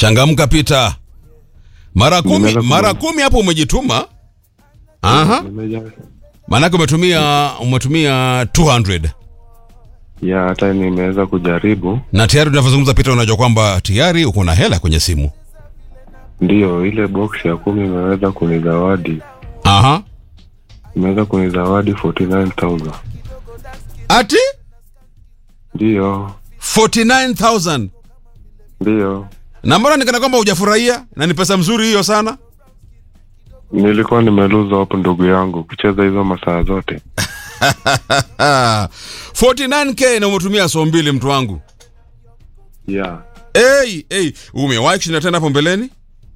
Changamka Peter. Mara kumi, Nimeweza ku- mara kumi hapo umejituma. Aha. Nimeja- Maanake umetumia umetumia 200 ya hata nimeweza kujaribu na tayari tunavyozungumza Peter, unajua kwamba tayari uko na hela kwenye simu. ndiyo ile box ya kumi imeweza kunizawadi Aha. imeweza kunizawadi 49000 Ati ndiyo 49000 ndiyo na mbona nikana kwamba hujafurahia na ni pesa mzuri hiyo sana. nilikuwa nimeluza hapo ndugu yangu kucheza hizo masaa zote 49k na umetumia so mbili mtu wangu. ya Hey, hey, umewahi kushinda tena hapo mbeleni?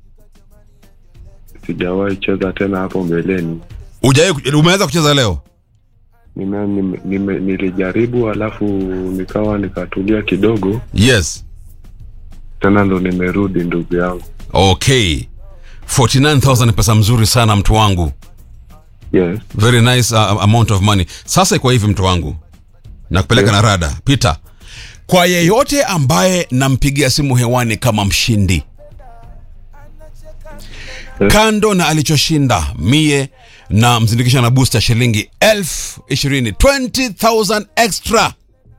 sijawahi cheza tena hapo mbeleni Hujawahi umeanza kucheza leo? nime, nime, nime, nilijaribu alafu nikawa nikatulia kidogo Yes. tena ndo nimerudi ndugu yangu Okay. 49000 ni pesa mzuri sana mtu wangu. yes Very nice uh, amount of money. Sasa iko hivi mtu wangu. Na kupeleka Yes. na rada. Peter. Kwa yeyote ambaye nampigia simu hewani kama mshindi. Yes. Kando na alichoshinda mie na mzindikisha na booster shilingi elfu ishirini 20000 extra.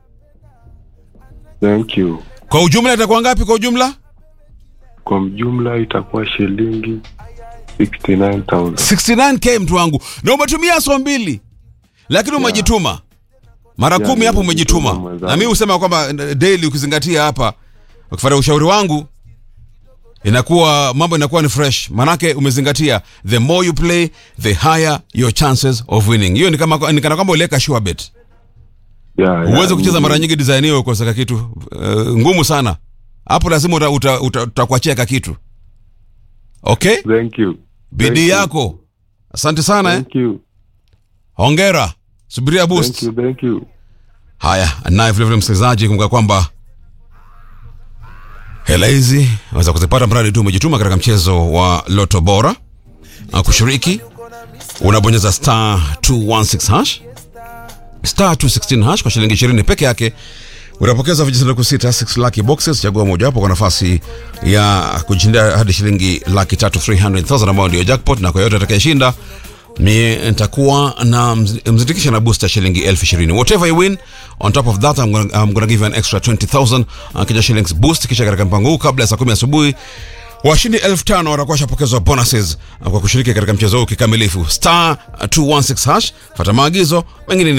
thank you Kwa ujumla itakuwa ngapi kwa ujumla? kwa mjumla itakuwa shilingi 69000 69k mtu wangu na umetumia so mbili lakini umejituma mara Yeah, kumi hapo nimejituma umejituma mwenzangu. na mi husema kwamba eh, daily ukizingatia hapa ukifuata ushauri wangu inakuwa mambo inakuwa ni fresh manake umezingatia the more you play the higher your chances of winning hiyo ni kama ni kana kwamba uliweka sure bet yeah, yeah, uweze kucheza ni- mara nyingi design hiyo ukoseka kitu uh, ngumu sana hapo lazima utakuachia uta, uta, utakuachia ka kitu okay thank you bidii Thank you. yako asante sana eh? thank you hongera subiria boost thank you thank you haya naye vilevile msikilizaji kumbuka kwamba hela hizi unaweza kuzipata mradi tu umejituma katika mchezo wa loto bora Na kushiriki unabonyeza star 216 hash star 216 hash kwa shilingi 20 peke yake unapokeza vijisanduku sita 6 lucky boxes chagua mojawapo kwa nafasi ya kushindia hadi shilingi laki tatu 300000 ambayo ndio jackpot na kwa yote atakayeshinda mie nitakuwa na mz- mzindikisha na booster shilingi elfu ishirini whatever you win on top of that I'm gonna, I'm gonna give you an extra 20000 uh, kisha shillings boost kisha katika mpango huu kabla ya saa kumi asubuhi washindi elfu tano watakuwa washapokezwa bonuses uh, kwa kushiriki katika mchezo huu kikamilifu star uh, 216 hash fata maagizo mengine ni